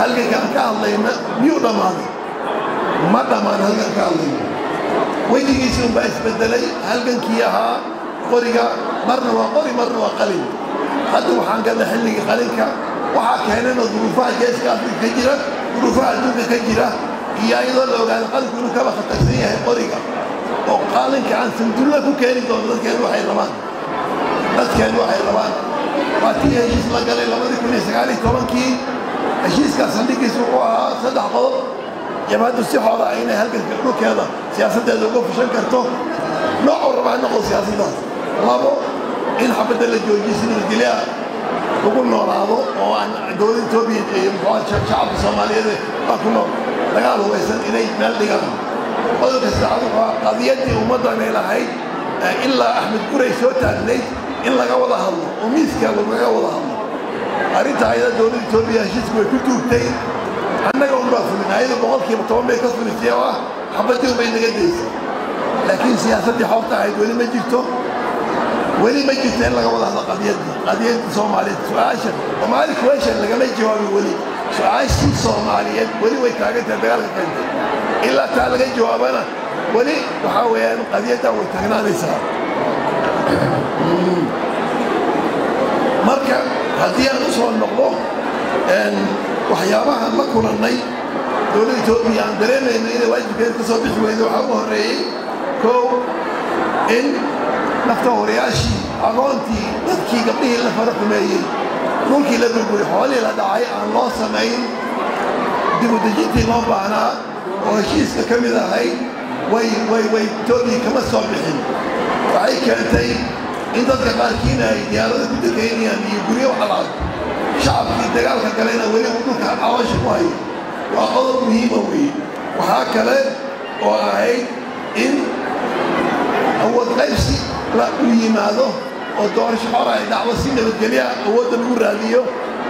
halganka aan ka hadlayna miyuu dhammaaday ma dhammaan halgan ka hadlayna wejigiisii unbaa isbedelay halgankii ahaa qoriga marna waa qori marna waa qalin hadda waxaan galla xilligii qalinka waxaa keenayna duruufaha geeska afrika ka jira duruufaha adduunka ka jira iyo ayadoo la ogaada qalinku inuu kaba khatarsan yahay qoriga oo qalinka aan sandulla ku keeni doono dadkeenu waxay rabaan dadkeenu waxay rabaan waa tii heshiis la galay labadii kun iyo sagaal iyo tobankii heshiiskaas saldhigiisu wuxuu ahaa saddex qodob jabhaddu si xoola ah inay halganka dhulkeeda siyaasaddeeda uga fushan karto noocuu rabaa noqo siyaasaddaas labo in xabadda la joojiyo si nabadgelya lagu noolaado oo aan dowladda etoobiya iyo muxuu shacabka soomaaliyeed baa ku nool dagaal hubaysan inay meel dhigaan qodobka saddexaad wuxuu ahaa qadiyaddii ummaddanay lahayd ilaa axmed guray soo taagnayd in laga wada hadlo oo miiska lagaga wada hadlo arrinta ayada dowladda etoobiya heshiisku way ku tuugtay annaga unbaa fulin ayada boqolkiiba toban bay ka fulisay oo ah xabaddii unbay naga daysay laakiin siyaasaddii xoobta ahayd weli ma jirto weli ma jirto in laga wada hadlo qadiyaddii qadiyaddii soomaaliyeed su-aasha soomaali question lagama jawaabin weli su-aashii soomaaliyeed weli way taagantahay dagaalka keentay ilaa taa laga jawaabana weli waxaa weeyaan qadiyaddan way taagnaanaysaa marka haddii aan u soo noqdo waxyaabahaan la kulannay dowladda etoobiya aan dareemayno inay waajibkeeda ka soo bixi weydo waxaa ugu horreeyey kow in nafta horayaashii aqoontii dadkii gabdhihii la fara xumeeyey dhulkii la burburi xoolihii la dhacay aan loo samayn dibudejintii loo baahnaa oo heshiiska ka mid ahayd way way way etoobiya kama soo bixin waxay keentay in dadka qaarkiina ay diyaarada ku degaynayaan iyo guryo waxlaad shacabkii dagaalka galayna weli uu dhulka cawaasha ku hayo waa qodob muhiima weeye waxaa kale oo ahayd in awood qaybsi la u yimaado oo doorasho xora ay dhacdo si nabadgelyaha awoodda lagu raadiyo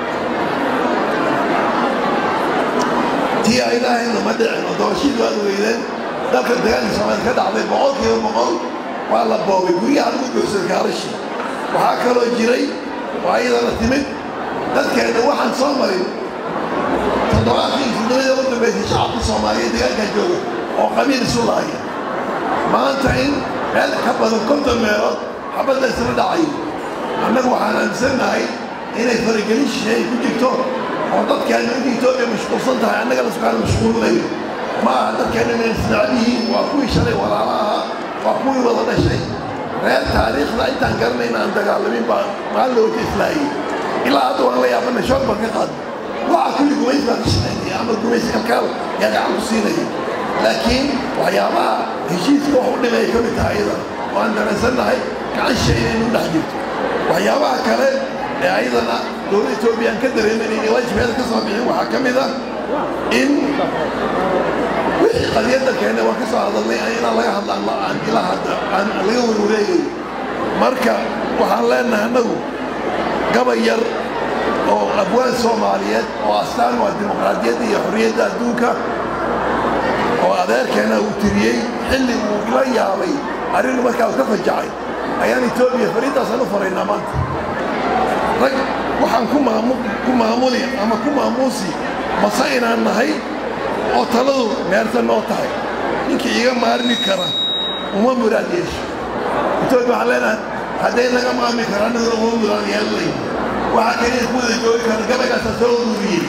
tii ay lahaydna ma dhicin oo doorashadii waad weydeen dalka dagaalka soomaaliya ka dhacday boqolkiiba boqol waa la boobay guryaha lagu buuxsaday gaarashii waxaa kaloo jiray oo ayadana timid dadkeena waxaan soo marin toddobaadkii fudulada ugu dambaysay shacabka soomaaliyeed dagaalkaa jooga oo qabiil isu laaya maanta in meel ka badan konton meelood xabadda isla dhacayo annagu waxaan aaminsannahay inay faragelin shisheey ku jirto oo dadkeenu inta etoobiya mashquulsan tahay annaga laskukaan mashquulinayo ma aha dadkeenu inay isnacab yihiin waa kuwii shalay walaala ahaa waa kuwii wada dhashay reer taariikhda intaan garanayna aan dagaalamin baa maalin looga islaayay ilaa hadda waan la yaabana shoog baan ka qaad waxa kulli gumays baa ka shaqaynaya ama gumays kalkaal yaa gacan ku siinaya laakiin waxyaabaha heshiiska wax u dhimay ka mid tahay iyada oo aan dareensannahay gacan shay inaynu dhex jirto waxyaabaha kale ee ayadana dowladda etoobiya aan ka dareemin inay waajibkeeda ka soo bixin waxaa ka mid ah in wixii qadiyadda keena waan ka soo hadalnay inaan laga hadlaan aan ilaa hadda aan laga warwareegayo marka waxaan leenahay annagu gabay yar oo abwaan soomaaliyeed oo astaan waa dimuqraadiyadda iyo xorriyadda adduunka oo adeerkeena uu tiriyey xilli uu la yaabay arrinnu markaa uu ka fajacay ayaan etoobiya fariintaasaan u faraynaa maanta rag waxaan ku maamu ku maamuli ama ku maamuusi mase inaan nahay oo taladu meerta noo tahay ninkii iga maarmi kara uma muraad yeesho etoobiya waxaan leenahay hadday naga maarmi kara annaguna uma muraad yeelanayn waxaa keliya ku wada joogi kara gabaygaasa soo ururiyey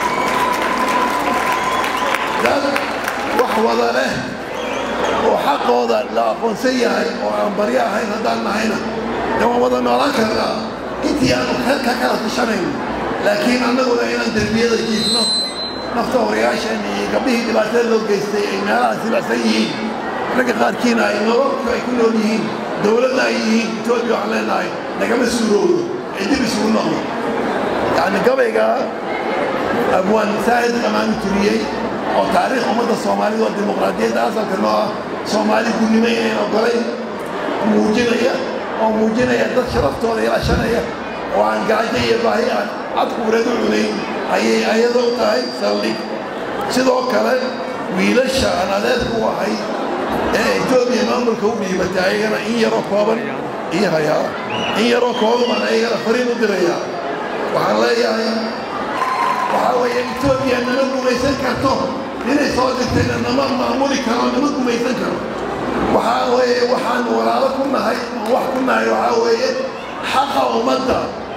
dad wax wada leh oo xaqooda la aqoonsan yahay oo aan baryo ahayn haddaan nahayna de waan wada noolaan karnaa intii aanu ka kala tashanayno laakiin annaguna inaan derbiyada jiifno nafta horayaashan iyo gabdhihii dhibaatada loo geystay ay meelaha silacsan yihiin ragga qaarkiina ay nololku ay ku nool yihiin dowladda ay yihiin etoobiya waxaan leenahay nagama suurowdo ee dib isugu noqdo yacni gabayga abwaan saahid qamaami turiyey oo taariikh ummadda soomaalida oo dimuqraadiyadda asalka noo ah soomaali gudnimo inayn ogolay muujinaya oo muujinaya dad sharaftooda ilaashanaya oo aan gaajo iyo baahi aan cadquureed u cunayn ayay ayadoo tahay saldhig sidoo kale wiilasha aan adeerka u ahay ee etoobiya maamulka u dhiibatay ayagana in yaroo kooban iyo hayaa in yaroo kooban baan ayagana fariin u dirayaa waxaan leeyahay waxaa weeye etoobiya nama gumaysan karto inay soo dirtayna nama maamuli karo nama gumaysan karo waxaa weeye waxaan walaalo ku nahay oo wax ku nahay waxaa weeye xaqa ummadda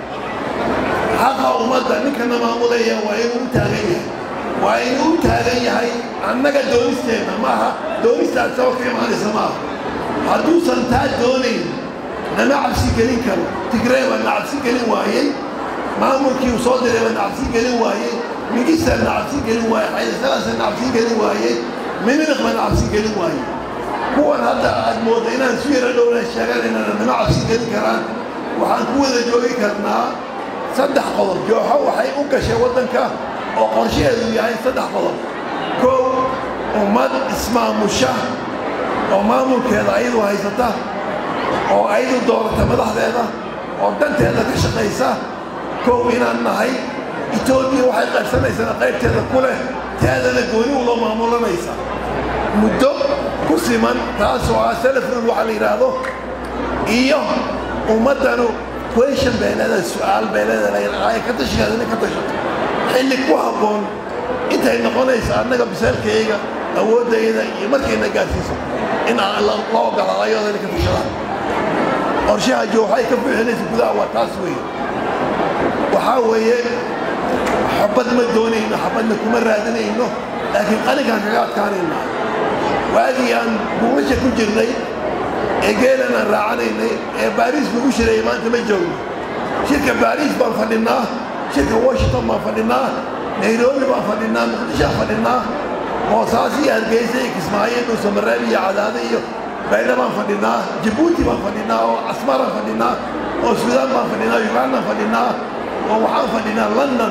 xaqa ummadda ninkana maamulaya waa inuu u taagan yahay waa inuu u taagan yahay annaga doonisteenna maaha doonistaad saba ka imaanaysa maaha hadduusan taa doonayn nama cabsi gelin karo tigree baa na cabsi gelin waayey maamulkii uu soo diray baa na cabsi gelin waayey mingistaa na cabsi gelin waayey xaydasalaasa na cabsi gelin waayey miniq baa na cabsi gelin waayey kuwan hadda aad mooda inaan su yaro dhowna sheeganaynana nama cabsi gelin karaan waxaan ku wada joogi karnaa saddex qodob jooxo waxay u gashay waddanka oo qorshaheedu yahay saddex qodob kow ummad ismaamusha oo maamulkeeda ayadu haysata oo ayadu doorata madaxdeeda oo danteeda ka shaqaysa kow inaan nahay etoobiya waxay qaybsanaysana qaybteeda ku leh teedana gooni uloo maamulanaysa muddo ku siman taasoo ah salafrul waxaa la yidhaahdo iyo ummaddanu question bay leedahay su-aal bay leedahay ay ka tashigaada inay ka tashato xilli ku habboon intay noqonaysa annaga biseelkayga awooddayda iyo markayna gaarsiiso in aan la ogolaado ayadoo inay ka tashadaan qorshaha jooxay ka buuxinaysa gudaha waa taas weeye waxaa weeye xabad ma doonayno xabadna kuma raadinayno laakiin qalinkaan kaga adkaanayna waagii aan buulasha ku jirnay ee geelan aan raacanaynay ee baariis lagu shirayay maanta ma joogno shirka baariis baan fadhinnaa shirka washington baan fadhinnaa nairobi baan fadhinnaa muqdishoaan fadhinnaa boosaaso iyo hargeysa iyo kismaayo dhuusamareeb iyo cadaado iyo baydha baan fadhinnaa jabuuti baan fadhinnaa oo casmaraan fadhinnaa oo suudaan baan fadhinnaa ugandaan fadhinnaa oo waxaan fadhinnaa london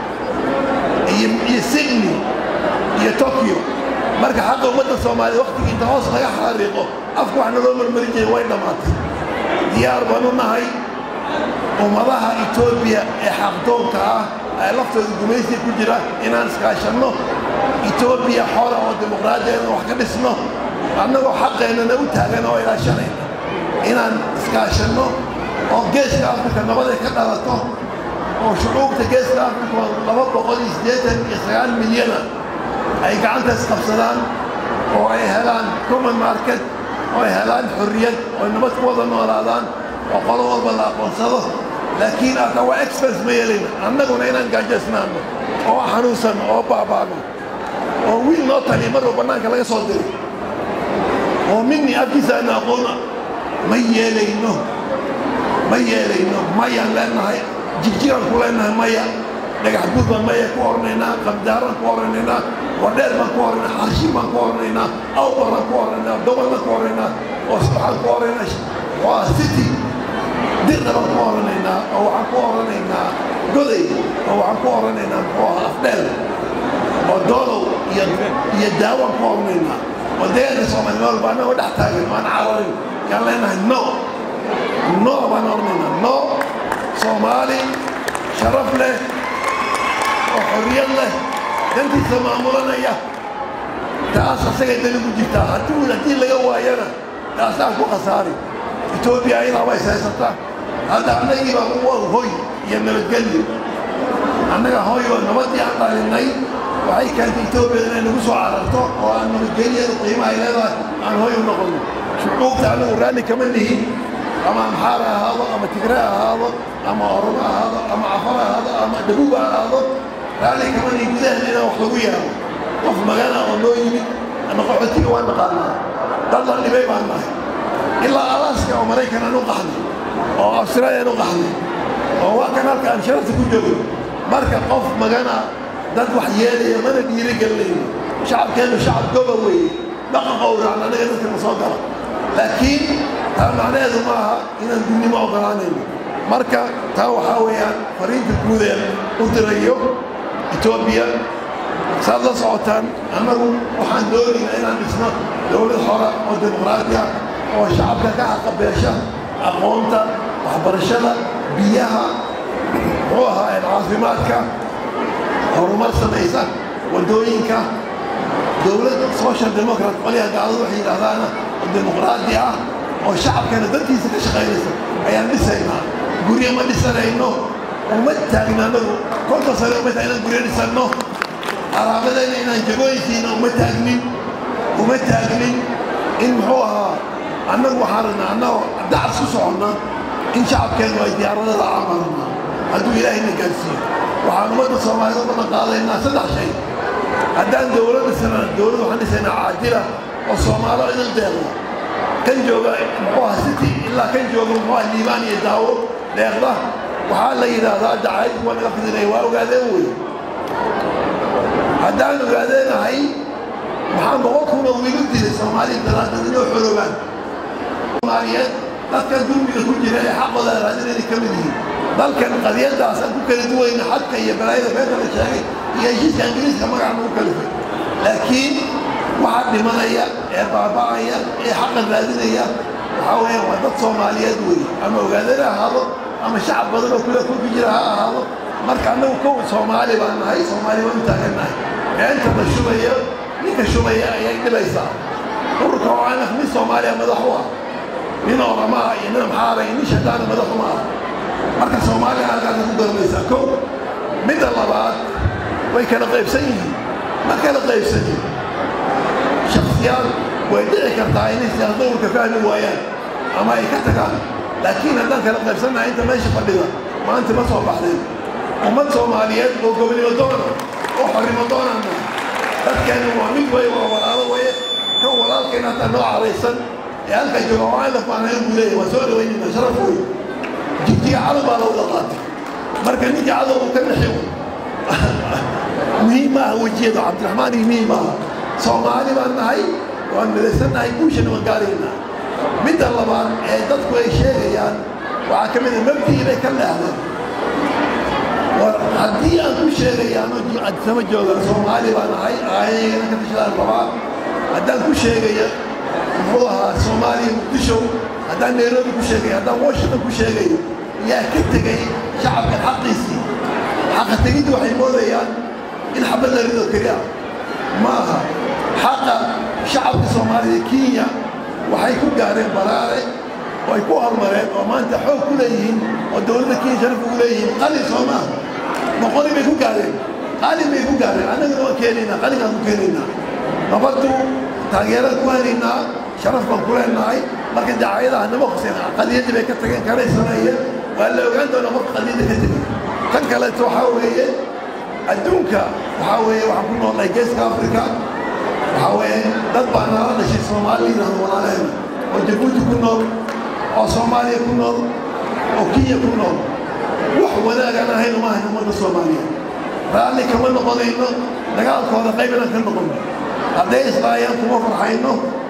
iyo iyo sydney iyo tokyo marka xaqa ummadda soomaaliya waktigii inta hoos laga xariiqo afka wax naloo marmari jiray way dhammaatay diyaar baan u nahay ummadaha etoobiya ee xaqdoonka ah ee laftooda gumaysiga ku jira inaan iskaashanno etoobiya xora oo dimuqraadiyeedna wax ka dhisno annagoo xaqeennana u taagan oo ilaashanayna inaan iskaashanno oo geeska afrika nabaday ka dhalato oo shucuubta geeska afrika laba boqol iyo siddeetan iyo sagaal milyana ay gacantaas qabsadaan oo ay helaan common market oo ay helaan xorriyad oo nabad ku wada noolaadaan oo qolo walba la aqoonsado laakiin ata waa expense ma yeelina annaguna inaan gaajaysnaano oo xanuunsanno oo baabaano oo wiil noo taliya marba bannaanka laga soo diray oo minni afkiisa aana aqoona ma yeelayno ma yeelayno mayaan leenahay jigjiraan ku leenahay maya dhagax guud baan maya ku oranaynaa qabdaaraan ku oranaynaa wardheer baan ku oranaynaa xarshin baan ku oranaynaa awbar baan ku oranaynaa dobol baan ku oranaynaa oo waxaan ku oranaynaa waa city dirna baan ku oranaynaa oo waxaan ku oranaynaa goday oo waxaan ku oranaynaa muxuu ahaa afdheel oo doolow iyo iyo daawaan ku oranaynaa oo deegaanka soomaali nool baa anagoo dhex taagan waan cararin yaan leenahay no no baan oranaynaa no soomaali sharaf leh oo xorriyad leh dantiisa maamulanaya taas asagay dani ku jirtaa haddii haddii laga waayana taasaan ku khasaari etoobiya ayadaa way haysataa hadda annagii baa u hoy iyo nabadgelyo annaga hoy oo nabadii aan dhalinay waxay keentay etoobiyada inay nagu soo cararto oo aan nabadgelyada qiimaha ay leedahay aan hoy u noqono shucuubta annagu raalli kama nihin ama amxaar ha ahaado ama tigre ha ahaado ama oromo ha ahaado ama cafar ha ahaado ama dabuub ha ahaado raalli kama nihin gudaheena inaan wax lagu yaabo qof magana oo noo yimid ama qaxootiga waan naqaanaa dad la dhibay baan nahay ilaa alaska oo maraykan aan u qaxnay oo australia aan u qaxnay oo waa kan halka aan sharafta ku joogno marka qof magana dad wax yeelaya mana dhiirigelinayno shacabkeennu shacab goba weeye dhaqan qowracan anaga dadka na soo gala laakiin taa macnaheedu ma aha inaan dunnimo ogolaanayno marka taa waxaa weeyaan fariinta guudee u dirayo etoobiya saad la socotaan annagu waxaan doonaynaa inaan dhisno dowlad xora oo dimuqraadi ah oo shacabka ka xaqabeesha aqoonta waxbarashada biyaha muxuu ahaa caafimaadka horumar samaysa waddooyinka dowlad social democrat qolyaha gaaladu waxay yidhahdaana oo dimuqraadi ah oo shacabkana dantiisa ka shaqaynaysa ayaan dhisaynaa guryo ma dhisanayno uma taagin annagu konton sano uma taagin inaan guryo dhisanno qaraabadayna inaan jagooyinkiina uma taagnin uma taagnin in muxuu ahaa annagu waxaan rabnaa annagoo dacas ku soconna in shacabkeennu ay diyaaradada caamarnaa hadduu ilaahayna gaarsiiyo waxaan ummadda soomaalida u balan qaadaynaa saddex shay haddaan dowlad dhisana dowlad waxaan dhisaynaa caajila oo soomaalo idin deeqda kan jooga muxuu ahaa city ilaa kan jooga muxuu ahaa liibaan iyo daawo deeqda waxaa la yidhaahdaa dacaydku waa naga fidinaya waa ogaadeen wey haddaan ogaadeenahay waxaan boqol kuna wiigu dilay soomaaliya daraadad inoo xoroobaan soomaaliyeed dadkan dulmiga ku jira ee xaqooda raadinayna ka mid yihiin dalkan qadiyadaasaan ku kala duwayna xadka iyo balaayada beenta la sheegay iyo heshiiska ingiriiska magaca lagu kalifay laakiin waxaa dhimanaya ee baaba'aya ee xaqan raadinaya waxaa weeyaan waa dad soomaaliyeed wey ama ogaadeen ha ahaado ama shacab badan oo kule kulku jira ha ahaado marka annagu kow soomaali baan nahay soomaali baan u taagannahay beenta la shubayo ninka shubaya ayay dhibaysaa ururka oo aanaf nin soomaaliya madax u ah nin oramaa iyo nin amxaara iyo nin shadaana madax uma ah marka soomaaliya halkaasa ku garanaysaa kow midda labaad way kala qaybsan yihiin ma kala qaybsanin shaksiyaal way dhici kartaa inay siyaasada ururka fahmi waayaan ama ay ka tagaan laakiin haddaan kala qaybsannahay inta meesha fadhida maanta ma soo baxdeen ummad soomaaliyeed oo gobonimo doona oo xornimo doonana dadkeenu waa mid way waa walaalo waye kan walaalkeena hataa noo caraysan ee halka jooga oo aan lafaanayn buu leeyahay waa soo dhawaynayna sharaf wey jigjiga cadow baa la wada qaatay marka ninkii cadow uu ka naxi muhiim maaha wejiyadu cabdiraxmaan iyo muhiim maaha soomaali baan nahay waan midaysannahay guushana waan gaaraynaa midda labaad ee dadku ay sheegayaan waxaa ka mid a mabdii bay ka leehdeen war haddii aan ku sheegayaano adisama jooga soomaali baan ahay aayagana ka tashadaan rabaa haddaan ku sheegaya muxuu ahaa soomaaliya muqdisho haddaan nairobi ku sheegayo haddaan washington ku sheegayo yaa ka tegay shacabkan xaqiisii xaqa tegiddu waxay moodayaan in xabad la rido keliya ma aha xaqa shacabka soomaalida kenya waxay ku gaareen baraare oo ay ku horumareen oo maanta xoog ku leeyihiin oo dowladda kenya sharaf ugu leeyihiin qalin soo maaha boqoli bay ku gaareen qalin bay ku gaareen annagana waan keenaynaa qalinkaan ku keenaynaa nabaddu taageeraan ku helaynaa sharaf baan ku leenahay marka dacaayadaha nama khuseen qadiyadii bay ka tageen kanay sameeyeen waa la ogaan doonaa marka qadiyadda ka tegay tan kaleeto waxaa weeye adduunka waxaa weeye waxaan ku noolnahay geeska afrika waxaa weeye dad baa nala dhashay soomaali yidhahdo walaaleena oo jabuuti ku nool oo soomaaliya ku nool oo kenya ku nool wax wanaagaan ahaynu maahayn ummadda soomaaliyeed raalli kama noqonayno dagaalkooda qayb inaan ka noqono hadday islaayaan kuma farxayno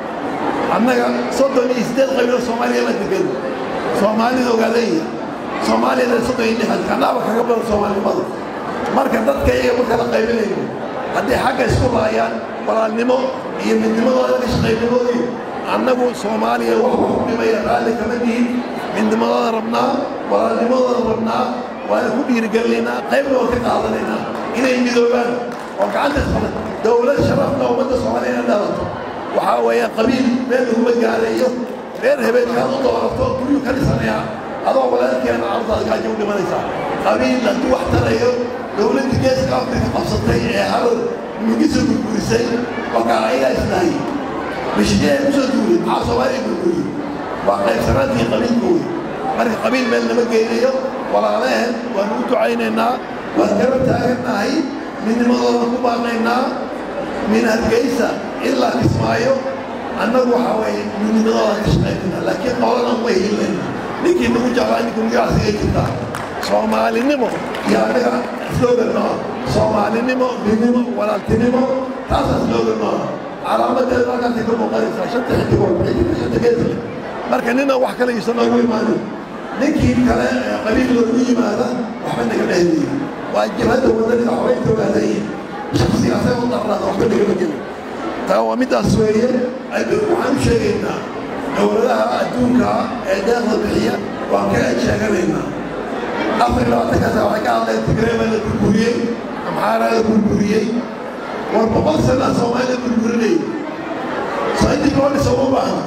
annaga soddon iyo siddeed qabiilo soomaaliya ma degan soomaalida ogaadaya soomaaliyada soddon iyo lixdan kanaaba kaga badan soomaalinimada marka dadka iyaga ma kala qaybinayno hadday xagga isku laayaan walaalnimo iyo midnimadooda ka shaqaynimadii annagu soomaaliya wax wax u dhimaya raalli kama nihin midnimadooda rabnaa walaalnimadooda rabnaa waana ku dhiirigelinaynaa qaybna waan ka qaadanaynaa inay midoobaan oo gacanta isqaban dowlad sharafna ummadda soomaaliya inay dhalato waxaa weeye qabiil meel laguma gaarayo reer habeenkaad u doorato guryuu ka dhisanayaa adoo walaalkeena cardaad gaajo u dhimanaysaa qabiil hadduu wax tarayo dowladda geeska afrika qabsatay ee harar mugiso gurgurisay markaa ayagaa islaayay mishijee kusoo duulay maxaa soomaaliya gurguriyey waa qaybsanaantii qabiilka wey marka qabiil meel nama geynayo walaalehen waanu u ducaynaynaa waan garab taagannahay midnimadooda ku baaqaynaa min hargeysa ilaa kismaayo annagu waxaa weeye midnimadooda ka shaqaynayna laakiin qolana uma hiilayna ninkii nagu jeclaa ninka magacaasiga jirtaa soomaalinimo iyo annaga slogan nooa soomaalinimo midnimo walaaltinimo taasaa slogan nooa calaamadeeda halkaasay ka muuqanaysaa shanta xidigood xidiga shanta geesle marka nina wax kale iisa noogu imaanin ninkii kale ee qabiil loogu yimaada waxba nagama heliyo waa jabhadda wadaniga xoreynta ogaadayin shaksigaasay u darnaada waxba nagama gelin taa waa middaas weeye adduunka waxaan u sheegaynaa dowladaha adduunka ee deeqda bixiya waan ka sheeganaynaa afar labaatankaasa waxay ka hadleen tigreeba la burburiyey amxaaraa la burburiyey war boqol sana soomaalida burburinayay soo intii loo dhiso uma baahna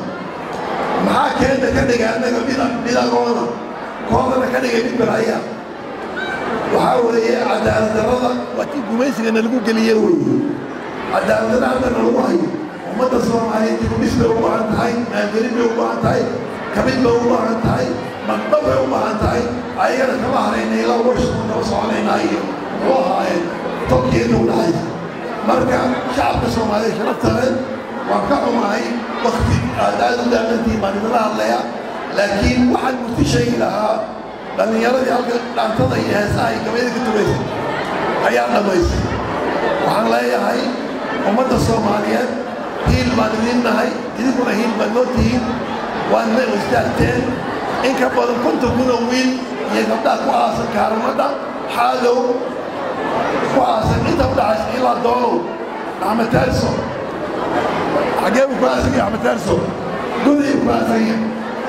maxaa keenta ka dhigay annaga mid mid agoona koodana ka dhigay mid balaya waxaa weeye cadaalad darrada waa tii gumaysigana lagu geliye weeye cadaalad darra haddana lagu hayo ummadda soomaaliyeed dibudhis bay u baahan tahay maalgelin bay u baahan tahay kabid bay u baahan tahay magdhab bay u baahan tahay ayagana kama harayna ilaa warshaku kama soconaynaa iyo muxuu ahaayeen tolkeena u dhahay marka shacabka soomaaliyeed sharafta leh waan ka xumahay wakti aad aad u daalantihiin baan idinla hadlaya laakiin waxaan murti sheegi lahaa dhallinyaradii halka dhaantada iyo heesaha iyo gabayda ka tugaysay ayaa dhammaystay waxaan leeyahay ummadda soomaaliyeed hiil baan idin nahay idinkuna hiil baad noo tihiin waadna istaagteen in ka badan konton kun oo wiil iyo gabdhaha ku aasan kaaramadha xaadow ku aasan inta u dhaxaysa ilaa doolow axmed taarso xagee buu ku aasan yahay axmed taarso goday ku aasan yahay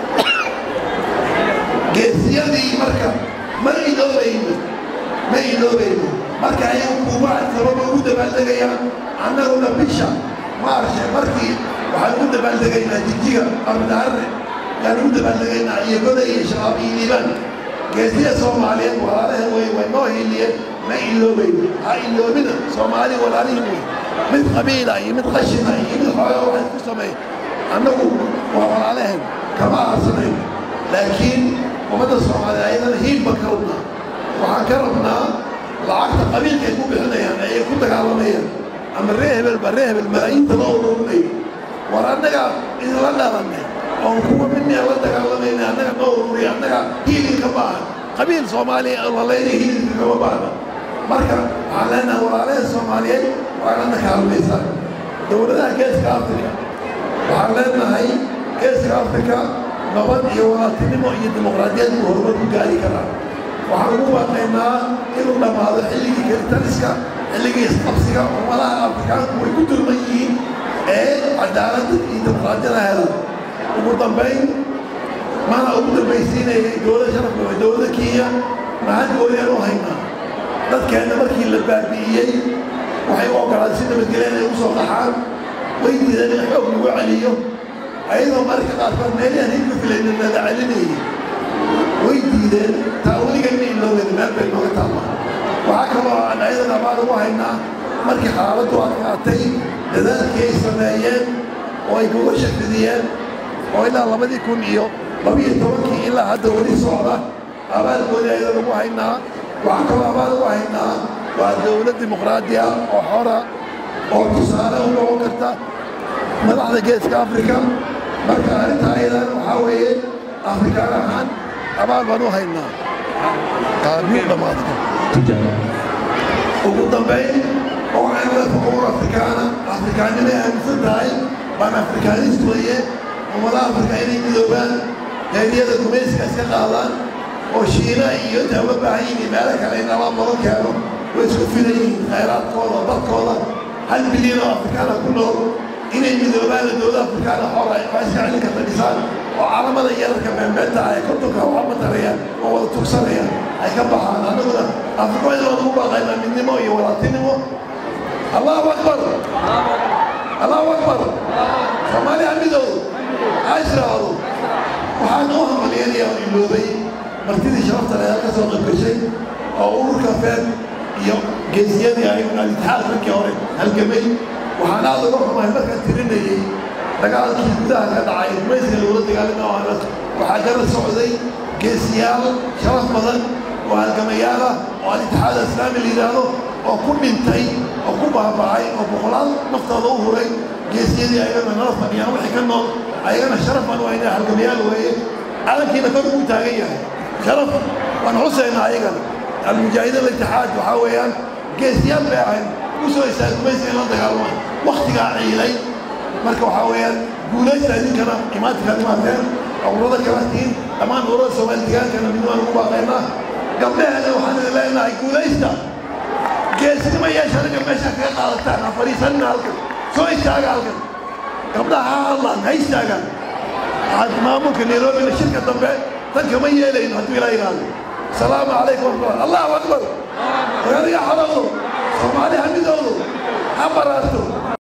geesiyadii marka ma iloobayno ma iloobayno marka ayagu kuubaad sababa ugu dabaaldegayaan annaguna bisha maarshe markii waxaan ugu dabaaldegaynaa jijiga ardaarre yaan ugu dabaaldegaynaa iyo goday iyo shabaab iyo liibaan geesiya soomaaliyeed walaalahan wey way noo hiiliyeen ma iloobayno ha iloobina soomaali walaalihin wey mid qabiila iyo mid qashina iyo mid xoogaa waxay ku sameey annagu waa walaalahan kama aarsanayn laakiin ummadda soomaaliya ayadana hiil baan ka rabnaa waxaan ka rabnaa lacagta qabiilka ay ku bixinayaan ayay ku dagaalamayaan ama ree hebel ba ree hebel malaayiinta loo ururinayo war annaga idinla dhalanay oon kuwa midnaa la dagaalamayna annaga noo ururiya annaga hiilinka baahan qabiil soomaaliya lalaynay hiilinka kama baahna marka waxaan leenahay walaalaha soomaaliyeed waa lana kaalmaysaa dowladaha geeska afrika waxaan leenahay geeska afrika nabad iyo walaaltinimo iyo dimuqraadiyad buu horumar ku gaari karaa waxaan ugu baaqaynaa inuu dhammaado xilligii kelitaliska xilligii isqabsiga ummadaha afrikaanku way ku dulman yihiin ee cadaaladda iyo dimuqraadiyada helan ugu dambayn mana ugu dambaysiinayay dowladda sharafka waa dowladda kenya mahad gooyaan u haynaa dadkeenna markii la baabi'iyey waxay u ogolaaday si nabadgelya inay u soo qaxaan way diideen in xoog lagu celiyo ayadoo mararka qaarkood meelahan hilka filayna nala celinayay way diideen taa weliga ma iloobeyn meel bay nooga taalla waxaa kaloo aan ayadan abaal ugu haynaa markii xaaladdu adkaatay dadaalkii ay sameeyeen oo ay kuga shafidiyeen oo ilaa labadii kun iyo labiyo tobankii ilaa hadda weli socda abaalkoodii ayadan ugu haynaa waxaa kaloo abaal ugu haynaa waa dowlad dimuqraadiya oo xora oo tusaale u noqon karta madaxda geeska afrika marka arrintaa ayadan waxaa weeye afrikaan ahaan abaal baan u haynaa qaabiyuu dhammaadka ugu dambayn oo waxaan la fuquur afrikaana afrikaannimay aaminsan tahay baan afrikaanist weeye ummadaha afrika inay midoobaan heeryada gumayska iska qaadaan oo shiina iyo intaa uga baahan yihiin meelo kale in alaab laga keeno way isku filan yihiin khayraadkooda dadkooda hal bilyan oo afrikaana ku nool inay midoobaan dowlada afrikaana xora waa iska celin karta dhisaan oo calamada yararka beembeenta ay kontonka waxa matarayaan oo wada tugsanayaan ay ka baxaan annaguna afrika in loogu baaqaynaa midnimo iyo walaaltinimo allahu akbar allahu akbar soomaaliya midoodu ashraado waxaan u hambalyanaya oo iloobay martidii sharafta leh ka soo qaybgashay oo ururka feed iyo geesiyadii ayaguna alitixaad markii hore halgamay waxaan aad uga xumahay markaan tirinayey dagaalkii gudaha ka dhacay gumayska lagula dagaalama ahna waxaa garab socday geesiyaal sharaf badan oo halgamayaal ah oo alitixaad islaami la yidhaahdo oo ku dhintay oo ku baaba'ay oo boqolaal naftooda u huray geesiyadii ayagana nala fadhiyaan wixii ka nool ayagana sharaf baan u haynaa halgamayaal weeye calankiina kor ugu taagan yahay sharaf waan xusaynaa ayagana almujaahidiin alitixaad waxaa weeyaan geesiyaal bay ahayn u soo istaag gumayska in la dagaalmaan waktigaa ciilay marka waxaa weeyaan guulaysta idinkana imaatinkaad imaateen ururada kala tihiin dhammaan ururada soomaali digaankana mid waan ugu baaqaynaa gabdhaheena waxaan idin leenahay guulaysta geesnimo yeesha aniga meesha kaga qaadataan ha fadhiisanina halkan soo istaaga halkan gabdhaha ha hadlaan ha istaagaan maamulka nairobina shirka dambe tan kama yeelayno hadduu ilaa yidhaahdo asalaamu calaykum waraxmatullah allahu akbar hogadiga xorowdo soomaali ha midoodo ha baraato